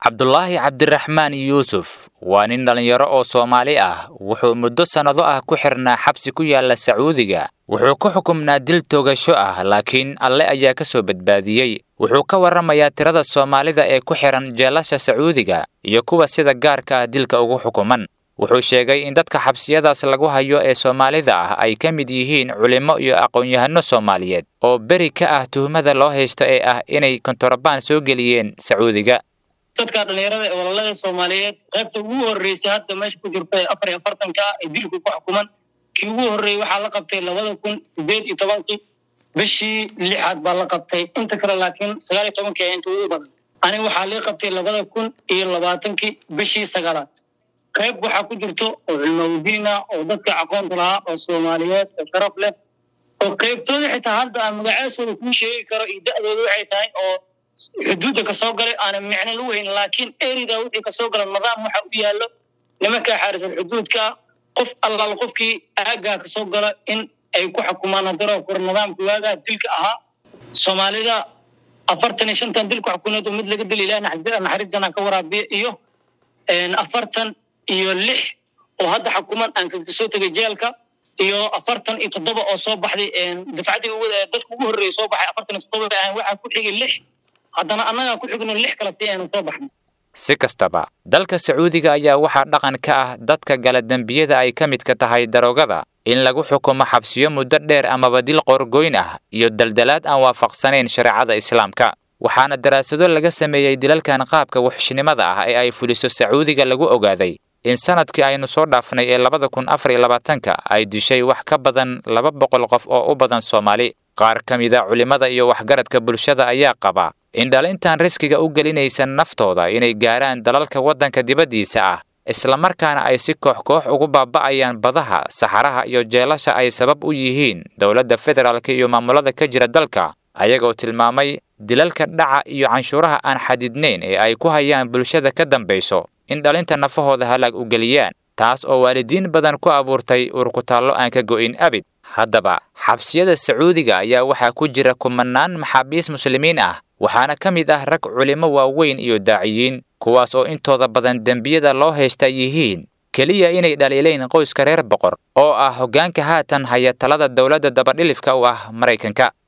cabdulaahi cabdiraxmaan yuusuf waa nin dhallinyaro oo soomaali ah wuxuu muddo sannado ah ku xirnaa xabsi ku yaalla sacuudiga wuxuu ku xukumnaa dil toogasho ah laakiin alle ayaa ka soo badbaadiyey wuxuu ka warramayaa tirada soomaalida ee ku xihan jeelasha sacuudiga iyo kuwa sida gaarka ah dilka ugu xukuman wuxuu sheegay in dadka xabsiyadaas lagu hayo ee soomaalida ah ay ka mid yihiin culimmo iyo aqoon-yahano soomaaliyeed oo beri ka ah tuhmada loo haysto ee ah inay kontorobaan soo geliyeen sacuudiga dadka dhallinyarada ee walaalada soomaaliyeed qaybta ugu horreysay hadda meesha ku jirta ee afar iyo afartanka ah ee dilku ku xukuman kii ugu horreeyey waxaa la qabtay labada kun sideed iyo tobankii bishii lixaad baa la qabtay inta kale laakiin sagaal iyo tobankii ayaa inta ugu badan aniga waxaa lii qabtay labada kun iyo labaatankii bishii sagaalaad qayb waxaa ku jirto oo culmaudiin ah oo dadka aqoonta lahaa oo soomaaliyeed oo sharaf leh oo qaybtooda xitaa hadda aan magacaasooda kuu sheegi karo iyo da'dooda waxay tahay oo xuduudda kasoo galay aanan micno lagu hayn laakiin erida wixii kasoo gala nidaam waxa u yaallo nimankaa xaarisan xuduudka qof allaal qofkii aaggaa kasoo gala in ay ku xukumaan hadaroo kor nidaamka waagaa dilka ahaa soomaalida afartan iyo shantan dil ku xukuneed oo mid laga dila ilaah naxariis janaa ka waraabiya iyo afartan iyo lix oo hadda xukuman aan kaga soo tegay jeelka iyo afartan iyo toddoba oo soo baxday dafcaddii dadka ugu horreeyay soo baxay afartan iyo toddoba bay ahayn waxaa ku xigay lix haddana annagaa ku xigno lix kale si aynu soo baxno si kastaba dalka sacuudiga ayaa waxaa dhaqan ka ah dadka gala dembiyada ay ka midka tahay daroogada in lagu xukumo xabsiyo muddo dheer amaba dil qoorgoyn ah iyo daldalaad aan waafaqsanayn shareecada islaamka waxaana daraasado laga sameeyey dilalkan qaabka wuxshnimada ah ee ay fuliso sacuudiga lagu ogaaday in sanadkii aynu soo dhaafnay ee labada kun afar iyo labaatanka ay dishay wax ka badan laba boqol qof oo u badan soomaali qaar ka mida culimmada iyo waxgaradka bulshada ayaa qaba in dhalintan riskiga u gelinaysa naftooda inay gaaraan dalalka waddanka dibaddiisa ah islamarkaana ay si koox koox ugu baaba'ayaan badaha saxaraha iyo jeelasha ay sabab u yihiin dowladda federaalka iyo maamulada ka jira dalka ayagoo tilmaamay dilalka dhaca iyo canshuuraha aan xadidnayn ee ay ku hayaan bulshada ka dambayso in dhalinta nafahooda halaag u geliyaan taas oo waalidiin badan ku abuurtay urkutaallo aan ka go'in abid haddaba xabsiyada sacuudiga ayaa waxaa ku jira kumanaan maxaabiis muslimiin ah waxaana ka mid ah rag culimo waaweyn iyo daaciyiin kuwaas oo intooda badan dembiyada loo haysta yihiin keliya inay dhaliilayn qoyska reer boqor oo ah hoggaanka haatan haya talada dowladda dabadhilifka u ah maraykanka